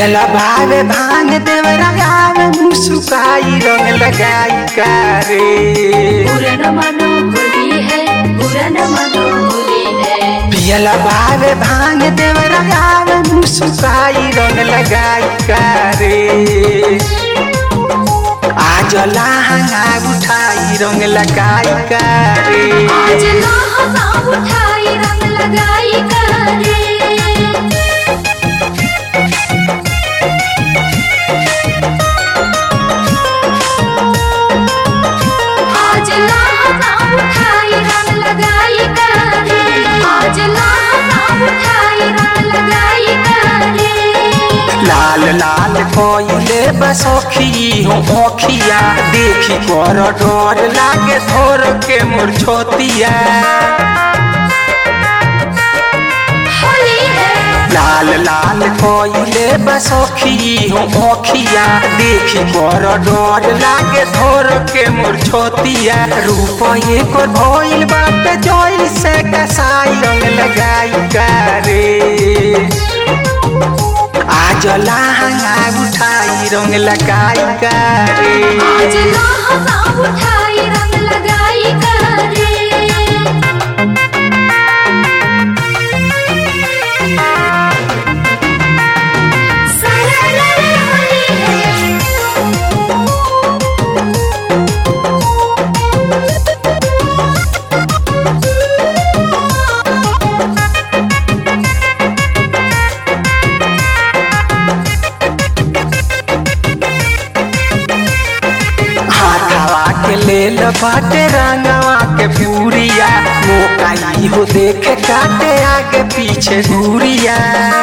पियला भावे भांग देवरा गावे मुसुकाई रंग लगाई कारे बुरा न मानो होली है बुरा न मानो होली है पियला भावे भांग देवरा गावे मुसुकाई रंग लगाई कारे आज लहंगा उठाई रंग लगाई कारे आज लहंगा उठाई रंग लगाई करे आज लहंगा उठाई रंग लगाई करे आज लहंगा उठाई रंग लगाई करे लाल लाल कोइले बसोखी हो ओखिया देखी कर डर लागे धोर के मोर छोतिया होली है लाल लाल कोइले बसोखी हो ओखिया देखी कर डर लागे धोर के मोर छोतिया रूप एक भइल बात जोइल से कसाई रंग लगाई करे आज लहंगा उठाई रंग लगाई करे आज लहंगा उठाई रंग लगाई करे सरलरे होली है हाथवा के लेल बाटे रंगवा के पूरिया मोकाई हो देखे काटे आगे पीछे दूरिया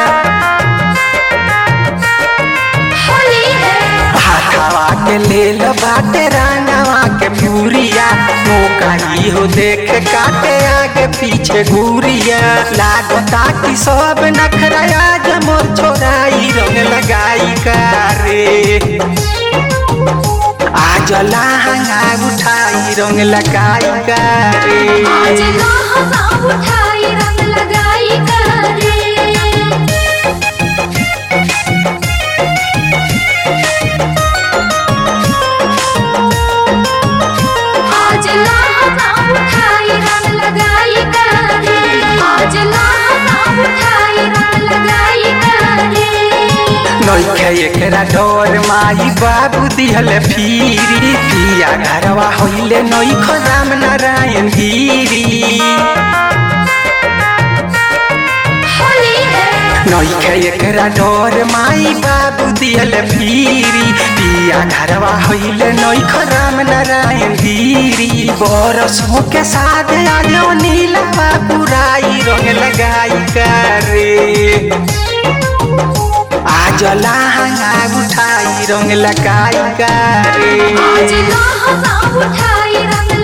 होली है हाथवा के लेल बाटे रंगवा के पूरिया मोकाई हो देखे काटे आगे पीछे घूरिया लागता कि सब नखराया मोर छोराई रंग लगाई कारे आज लहंगा उठाई रंग लगाई करे आज लहंगा उठाई रंग लगाई करे आज लहंगा उठाई रंग लगाई करे आज लहंगा उठाई रंग लगाई करे नइखे एकरा डर माई बाबू दिहल फिरी पिया घरवा होइले नइख राम नारायण गिरी होली है नइखे एकरा डर माई बाबू दिहल फिरी पिया घरवा होइले नइख राम नारायण गिरी बरसों के साथ आयो नीला बाबू राई रंग लगाई करे आज लहंगा उठाई रंग लगाई करे आज लहंगा उठाई रंग